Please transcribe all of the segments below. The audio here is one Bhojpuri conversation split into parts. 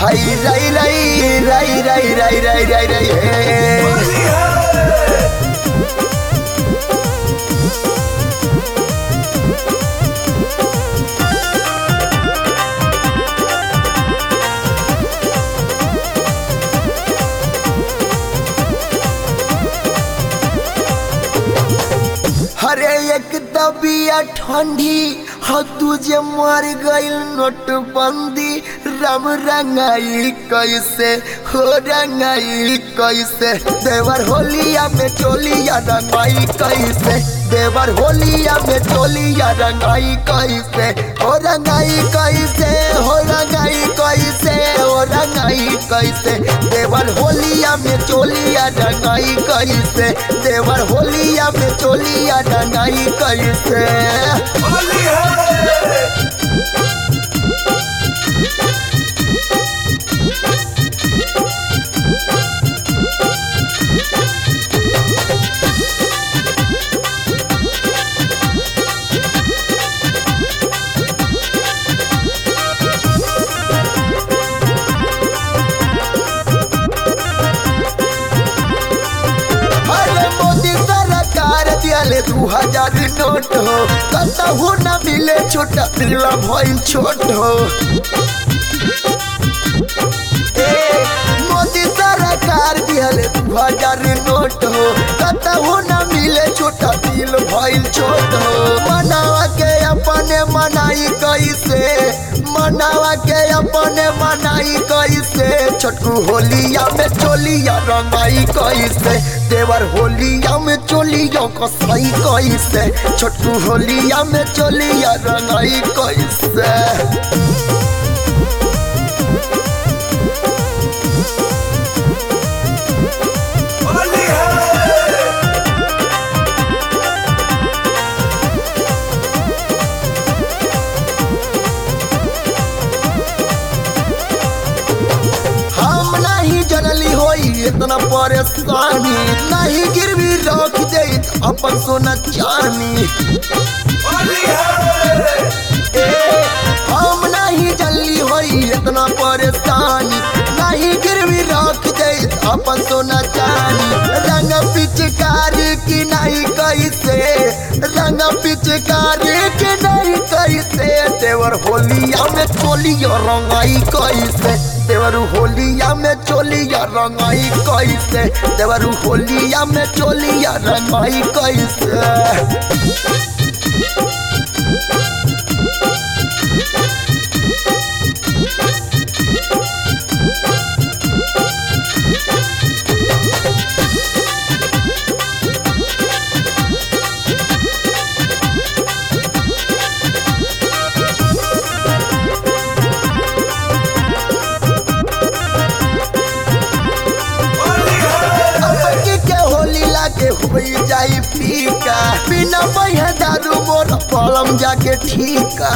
हाय राई राई राई राई राई राई राई राई हे हरे एक दबिया ठंडी ह तुझे मर गइल नोटबंदी राम रंगाई कैसे हो रंगाई कैसे देवर होलिया में चोलिया रंगाई कैसे देवर होलिया में चोलिया रंगाई कैसे हो रंगाई कैसे हो रंगाई कैसे हो रंगाई कैसे देवर होलिया में चोलिया रंगाई कैसे देवर होलिया में चोलिया रंगाई कैसे होली है अरे मोदी सरकार दियाले दू हजार नोट हो कतहू न मिले छोटा पिल्ला भइल छोट हो ए, मोदी सरकार दियाले दू हजार नोट हो कतहू न मिले छोटा दिल भइल छोट हो मनावा के अपने मनाई कैसे मनावा के अपने मनाई कैसे छोटकू होलिया में चोलिया रंगाई कैसे देवर होलिया में चोलिया कसाई कैसे छोटकू होलिया में चोलिया रंगाई कैसे होली है हम नहीं जनली होई इतना परेशानी नहीं गिरवी रख दे अपन सोना चानी होली है ए, हम नहीं जनली होई इतना परेशानी नहीं गिरवी रख दे अपन सोना चानी रंग पिचकारी की नहीं कैसे रंग पिचकारी की नहीं कैसे देवर होलिया में चोलिया रंगाई कैसे देवर होलिया में चोलिया रंगाई कैसे देवर होलिया में चोलिया रंगाई कैसे होली है अबकी के होली लागे हुई जाई फीका बिना बहे दारू मोर पलम जाके ठीका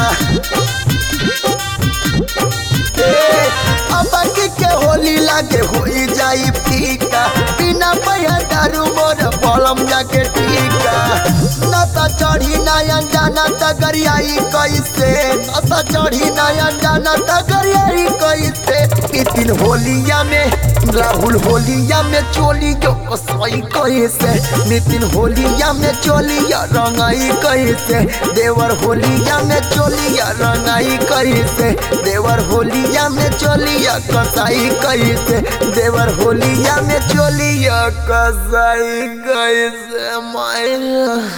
ए, अबकी के होली लागे हुई जाई फीका बिना बहे दारू मोर पलम जाके ठीका न त चढ़ी नयन जाना त गरियाई कैसे न त चढ़ी नयन जाना त गरियाई कैसे इस दिन होलिया में राहुल होलिया में चोली जो कसई कैसे नितिन होलिया में चोलिया रंगाई कैसे देवर होलिया में चोलिया रंगाई कैसे देवर होलिया में चोलिया कसाई कैसे देवर होलिया में चोलिया कसाई कैसे माय